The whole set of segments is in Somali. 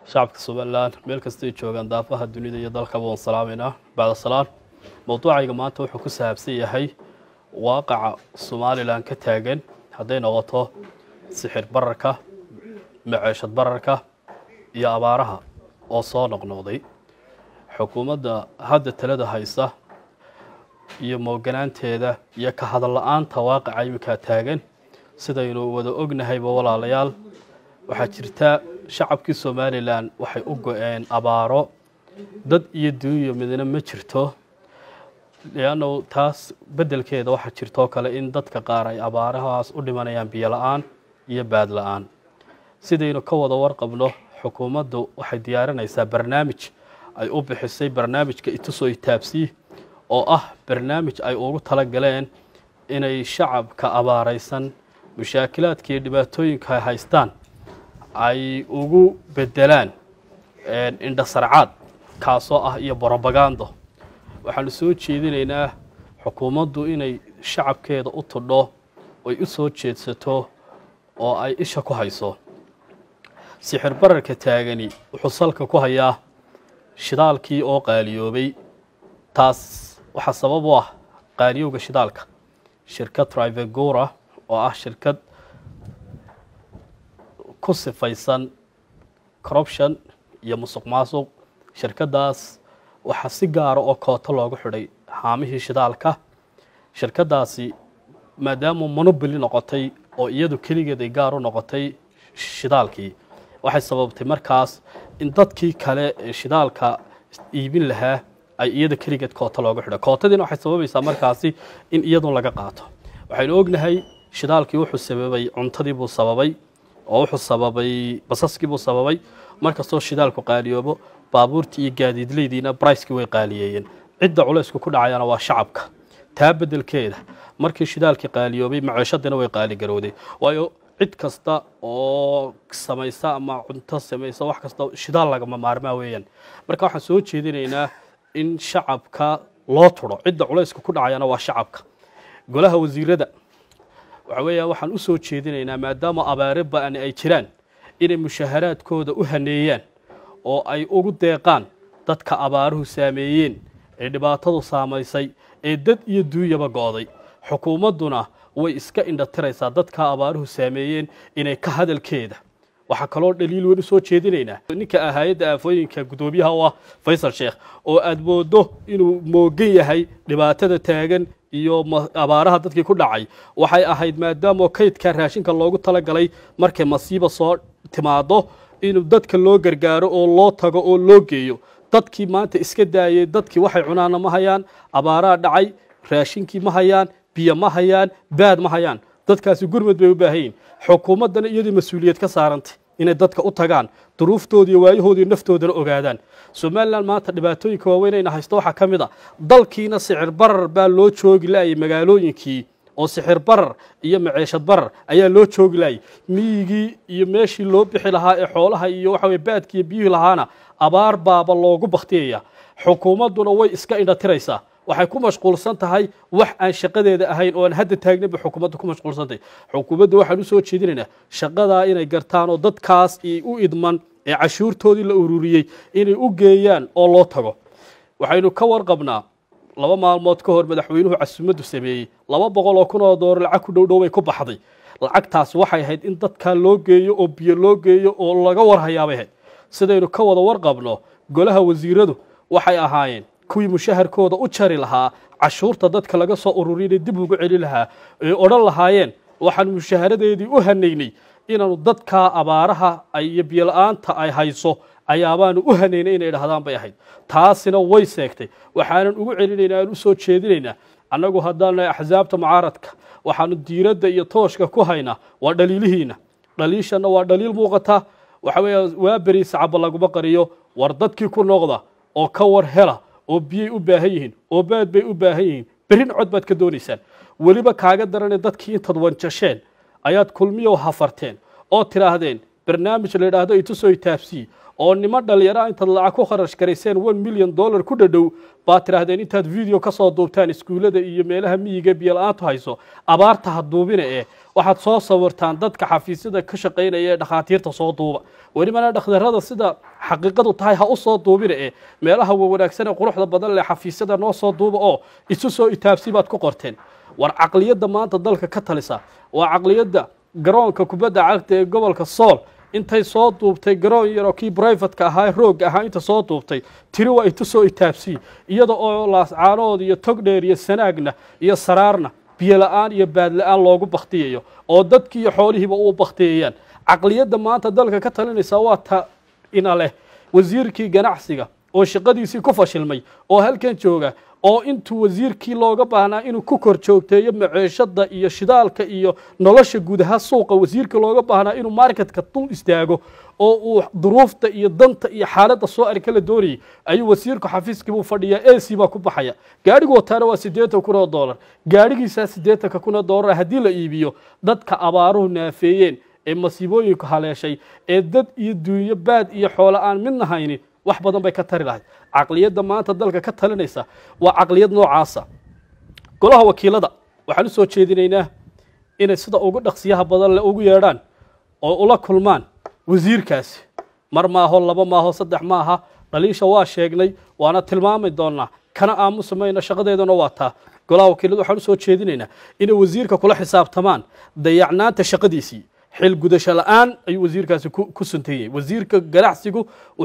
shacabka somalilan meel kastay joogaan daafaha dunida iyo dalkaba waan salaameynaa bacda salaan mowduucayga maanta wuxuu ku saabsan yahay waaqaca somalilan ka taagan hadday noqoto sixir bararka maceeshad bararka iyo abaaraha oo soo noqnoqday xukuumadda hadda talada haysa iyo mooganaanteeda iyo ka hadal la-aanta waaqaca iminkaa taagan sidaynu wada ognahayba walaalayaal waxaa jirta shacabkii somalilan waxay u go-een abaaro dad iyo duunya midna ma jirto leannu taas beddelkeeda waxaa jirtoo kale in dadka qaar ay abaarahaas u dhimanayaan biyo la-aan iyo baad la-aan sidaynu ka wada warqabno xukuumaddu waxay diyaarinaysaa barnaamij ay u bixisay barnaamijka itusoo itaabsii oo ah barnaamij ay ugu tala galeen inay shacabka abaaraysan mushaakilaadka iyo dhibaatooyinka ay haystaan ay ugu bedelaan indhasarcaad kaasoo ah iyo brobagando waxaanu soo jeedinaynaa xukuumaddu inay shacabkeeda u tudho oy u soo jeedsato oo ay isha ku hayso sixir bararka taagani wuxuu salka ku hayaa shidaalkii oo qaaliyoobay taas waxaa sabab u ah qaaliyowga shidaalka shirkad trivegura oo ah shirkad ku sifaysan corruption iyo musuq maasuq shirkaddaas waxaa si gaara oo kooto loogu xidhay haamihii shidaalka shirkaddaasi maadaama monoboli noqotay oo iyadu keligeed ay gaar u noqotay shidaalkii waxay sababtay markaas in dadkii kale ee shidaalka iibin lahaa ay iyada keligeed kooto loogu xidhay kootadiina waxay sababaysaa markaasi in iyadun laga qaato waxaynu ognahay shidaalkii wuxuu sababay cuntadii buu sababay oo wuxuu sababay basaskii buu sababay markastoo shidaalku qaaliyoobo baabuurtii iyo gaadiidleydiina bricekii way qaaliyeeyeen cidda culaysku ku dhacayana waa shacabka taa beddelkeeda markii shidaalkii qaaliyoobay maceeshadiina way qaaligarowday waayo cid kasta oo samaysa ama cunto samaysa wax kasta shidaal lagama maarmaa weeyaan marka waxaan soo jeedinaynaa in shacabka loo turo cidda culayska ku dhacayana waa shacabka golaha wasiirada waxa weeya waxaan u soo jeedinaynaa maadaama abaare ba-ani ay jiraan inay mushaharaadkooda u haneeyaan oo ay ugu deeqaan dadka abaaruhu saameeyeen ee dhibaatadu saamaysay ee dad iyo duunyaba go-day xukuumadduna way iska indhatiraysaa dadka abaaruhu saameeyeen inay ka hadalkeeda waxaa kaloo dhaliil weyn u soo jeedinaynaa ninka ah hay-adda aafooyinka guddoomiyaha u ah faysal sheekh oo aada moodo inuu moogan yahay dhibaatada taagan iyo abaaraha dadkii ku dhacay waxay ahayd maadaama kaydka raashinka loogu talagalay markay masiiba soo timaado inuu dadka loo gargaaro oo loo tago oo loo geeyo dadkii maanta iska daayay dadkii waxay cunaana ma hayaan abaaraha dhacay raashinkii ma hayaan biyo ma hayaan baad ma hayaan dadkaasi gurmad bay u baahan yihin xukuumaddana iyadii mas-uuliyad ka saarantay inay dadka u tagaan duruuftooda iyo waayahoodaiyo naftoodana ogaadaan somalilan maanta dhibaatooyinka waaweyn ayna haysto waxaa ka mid a dalkiina sicir barar baa loo joogi laayay magaalooyinkii oo sixir barar iyo maceeshad barar ayaa loo joogi laayay miyigii iyo meeshii loo bixi lahaa ee xoolaha iyo waxa weye baadki iyo biyuhi lahaana abaar baaba loogu baktiyaya xukuumadduna way iska indhatiraysaa waxay ku mashquulsan tahay wax aan shaqadeeda ahayn oo aan hadda taagnaba xukuumadda ku mashquulsantahay xukuumadda waxaan u soo jeedinaynaa shaqadaa inay gartaan oo dadkaas u idman ee cashuurtoodii la ururiyey inay u geeyaan oo loo tago waxaynu ka warqabnaa laba maalmood ka hor madaxweynuhu casuumaddu sameeyey laba boqol oo kun oo doolar lacag ku dhowdhow bay ku baxday lacagtaas waxay ahayd in dadkaa loo geeyo oo biyo loo geeyo oo laga warhayaabay ahayd sidaynu ka wada warqabno golaha wasiiradu waxay ahaayeen kuwii mushaharkooda u jari lahaa cashuurta dadka laga soo ururiyana dib ugu celi lahaa ay odhan lahaayeen waxaan mushaharadeedii u hanaynay inaanu dadkaa abaaraha iyo biyola-aanta ay hayso ayaabaanu u hanaynay inay dhahdaan bay ahayd taasina way seegtay waxaanan ugu celinaynaa aan u soo jeedinaynaa annagu haddaana axsaabta mucaaradka waxaanu diiradda iyo tooshka ku haynaa waa dhaliilihiina dhaliishanna waa dhaliil muuqata waxa weeya waa beri sacaba laguma qariyo war dadkii ku noqda oo ka war hela oo biyay u baahan yihiin oo baad bay u baahan yihiin berin cod baad ka doonaysaan weliba kaaga darane dadkii intaad wanjasheen ayaad kulmiyo hafarteen oo tidhaahdeen barnaamij la yidhaahdo itusoo itaabsii oo nimo dhalinyara intaad lacag ku kharash garayseen one milyan dollar ku dhadhow baad tidhaahdeen intaad video ka soo duubtaan iskuullada iyo meelaha miyiga biyo-la-aantu hayso abaarta ha duubina ee waxaad soo sawirtaan dadka xafiisyada ka shaqaynaya ee dhakhaatiirta soo duuba welibana dhakhtarada sida xaqiiqadu tahay ha u soo duubina ee meelaha wawanaagsan ee quruxda badan leh xafiisyada noo soo duuba oo isu soo itaabsi baad ku qorteen war caqliyadda maanta dalka ka talisa waa caqliyadda garoonka kubadda cagta ee gobolka sool intay soo duubtay garoon yaroo kii brivatka ahaa roogga ahaa inta soo duubtay tiri waa inta soo itaabsiyi iyada oo laascaanood iyo togdheer iyo sanaagna iyo saraarna biyo la-aan iyo baad la-aan loogu baktiyayo oo dadkii iyo xoolihiiba u baktiyayaan caqliyadda maanta dalka ka talinaysa waa ta ina leh wasiirkii ganacsiga oo shaqadiisii ku fashilmay oo halkan jooga oo intuu wasiirkii looga baahnaa inuu ku kor joogteeyo maceeshada iyo shidaalka iyo nolosha gudaha suuqa wasiirka looga baahnaa inuu marketka dul istaago oo uu duruufta iyo danta iyo xaaladda soo arka la doonayay ayuu wasiirku xafiiskiibuu fadhiyaa ac baa ku baxaya gaadhigu wataana waa siddeetan kun oo doolar gaadhigiisaa siddeetanka kun oo doolar haddii la iibiyo dadka abaaruhu naafeeyeen ee masiibooyinku haleeshay ee dad iyo duunyo baad iyo xoolo aan midna haynin wax badan bay ka tari lahayd caqliyadda maanta dalka ka talinaysa waa caqliyad noocaasa golaha wakiilada waxaan u soo jeedinaynaa inay sida ugu dhaqsiyaha badan le ugu yeedhaan oo ula kulmaan wasiirkaasi mar maaho laba maaho saddex maaha dhaliisha waa sheegnay waana tilmaami doonaa kana aamusi mayno shaqadeeduna waa taa golaha wakiilada waxaan u soo jeedinaynaa inay wasiirka kula xisaabtamaan dayacnaanta shaqadiisii xil gudasho la-aan ayuu wasiirkaasi ku suntan yahay wasiirka ganacsigu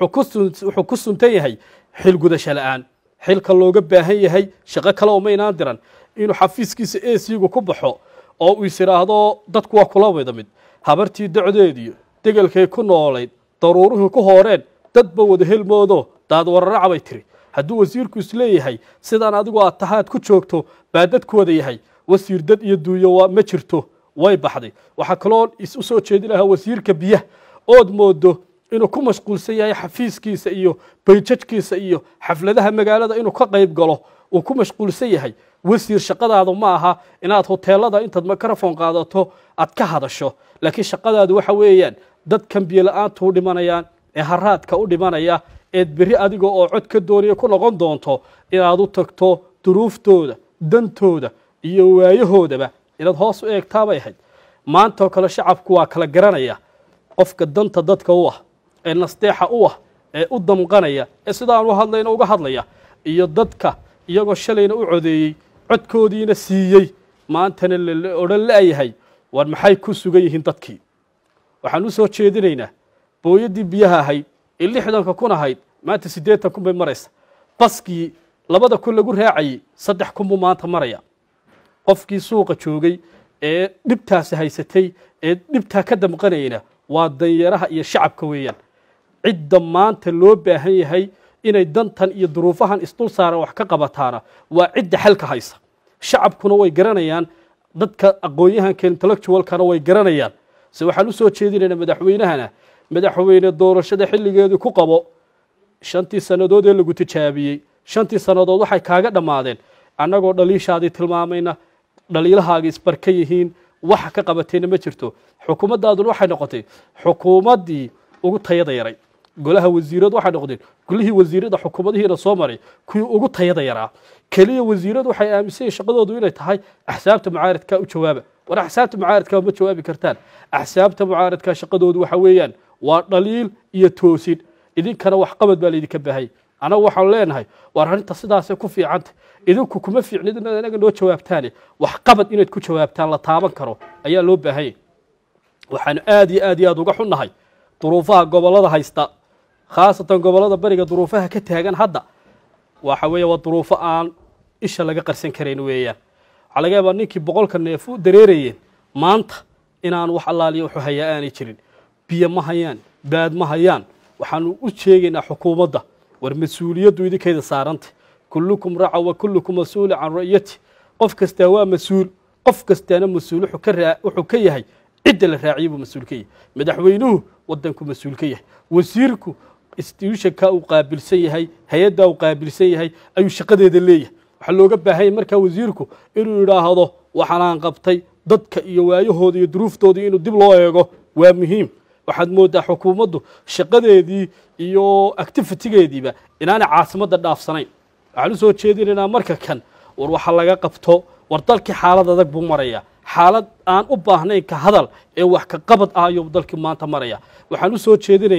wuxuu ku suntan yahay xil gudasho la-aan xilka looga baahan yahay shaqo kale oo maynaan diran inuu xafiiskiisa esigu ku baxo oo uu is idhaahdo dadku waa kula wada mid habartii docdeediyo degelkay ku noolayd daruuruhii ku hooreen dadba wada helmoodo daadwararaca bay tiri hadduu wasiirku isleeyahay sidaan adigu aad tahaad ku joogto baa dadku wada yahay wasiir dad iyo duunyo ma jirto way baxday waxaa kaloo isu soo jeedi lahaa wasiirka biyaha ood moodo inuu ku mashquulsan yahay xafiiskiisa iyo bayjajkiisa iyo xafladaha magaalada inuu ka qayb galo uu ku mashquulsan yahay wasiir shaqadaadu ma aha inaad hoteelada intaad mikrofon qaadato aad ka hadasho laakiin shaqadaadu waxa weeyaan dadkan biyo la-aantu u dhimanayaan ee haraadka u dhimanaya eed berri adiga oo cod ka doonaya ku noqon doonto inaad u tagto duruuftooda dantooda iyo waayahoodaba inaad hoos u eegtaabay ahayd maantaoo kale shacabku waa kala garanaya qofka danta dadka u ah ee nasteexa u ah ee u damqanaya ee sidaan u hadlayna uga hadlaya iyo dadka iyagoo shalayna u codeeyey codkoodiina siiyey maantana la odhan la'yahay war maxay ku sugan yihiin dadkii waxaan u soo jeedinaynaa booyaddii biyaha ahayd ee lixdanka kun ahayd maanta siddeetan kun bay maraysa baskii labada kun lagu raacayey saddex kun buu maanta maraya qofkii suuqa joogay ee dhibtaasi haysatay ee dhibtaa ka damqanayna waa danyaraha iyo shacabka weeyaan cidda maanta loo baahan yahay inay dantan iyo duruufahan isdul saaran wax ka qabataana waa cidda xalka haysa shacabkuna way garanayaan dadka aqoon-yahanka intellectualkana way garanayaan se waxaan u soo jeedinaynaa madaxweynahana madaxweyne doorashada xilligeedii ku qabo shantii sannadood ee lagu tijaabiyey shantii sannadood waxay kaaga dhammaadeen annagoo dhaliishaadii tilmaamayna dhaliilahaaga isbarka yihiin waxa ka qabatayna ma jirto xukuumaddaaduna waxay noqotay xukuumaddii ugu tayada yaray golaha wasiiradu waxay noqdeen golihii wasiirada xukuumadihiina soo maray kuwii ugu tayada yaraa keliya wasiiradu waxay aaminsan yihin shaqadoodu inay tahay axsaabta mucaaradka u jawaaba war axsaabta mucaaradka ma jawaabi kartaan axsaabta mucaaradka shaqadoodu waxa weeyaan waa dhaliil iyo toosin idinkana waxqabad baa laydinka baahayay anagu waxaan leenahay war arrinta sidaasay ku fiicanta idinku kuma fiicnid inaad anaga noo jawaabtaane waxqabad inaad ku jawaabtaan la taaban karo ayaa loo baahanyay waxaanu aad iyo aad iyo aad uga xunnahay duruufaha gobollada haysta khaasatan gobollada beriga duruufaha ka taagan hadda waxa weeye waa duruufo aan isha laga qarsan karayn weeyaan waxaa laga yaabaa ninkii boqolka neef u dareerayeen maanta inaan wax allaaliya wuxuu hayaa aanay jirin biyo ma hayaan baad ma hayaan waxaanu u sheegaynaa xukuumadda war mas-uuliyaddu idinkayda saaranta kullukum raca wa kullukum mas-uulu can ra'yati qof kastaa waa mas-uul qof kastaana mas-uul wuxuu ka yahay cidda la raaciyay buu mas-uul ka yahay madaxweynuhu wadanku mas-uul ka yahay wasiirku institutionka uu qaabilsan yahay hay-addaa uu qaabilsan yahay ayuu shaqadeeda leeyahay waxaa looga baahanya markaa wasiirku inuu yidhaahdo waxaanaan qabtay dadka iyo waayahooda iyo duruuftooda inuu dib loo eego waa muhiim waxaad moodaa xukuumaddu shaqadeedii iyo activitigeediiba inaanay caasimadda dhaafsanayn waxaan u soo jeedinaynaa marka kan war waxa laga qabto war dalkii xaalad adag buu maraya xaalad aan u baahnayn ka hadal ee wax ka qabad ah ayuu dalkii maanta maraya waxaan u soo jeedinaynaa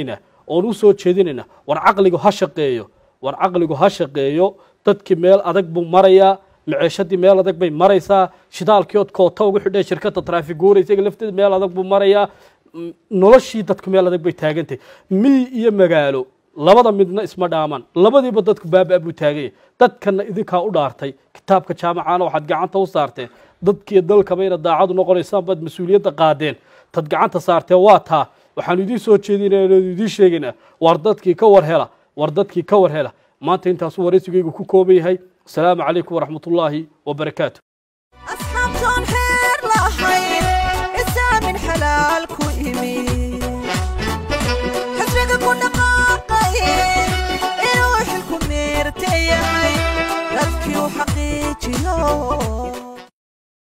oon u soo jeedinayna war caqligu ha shaqeeyo war caqligu ha shaqeeyo dadkii meel adag buu marayaa maceeshadii meel adag bay maraysaa shidaalkii ood koota ugu xidheen shirkadda traafiguura isaga lafteeda meel adag buu marayaa m- noloshii dadku meel adag bay taagantahay miyi iyo magaalo labada midna isma dhaamaan labadiiba dadku baaba buu taaganya dadkana idinkaa u dhaartay kitaabka jaamacana waxaad gacanta u saarteen dadkiiyo dalkabayna daacadu noqonaysaan baad mas-uuliyadda qaadeen tad gacanta saarteen waa taa waxaanu idiin soo jeedinayna idiin sheegaynaa war dadkii ka war hela war dadkii ka war hela maanta intaasuu waraysigaygu ku kooban yahay asalaamu calaykum waraxmatullaahi wabarakaatu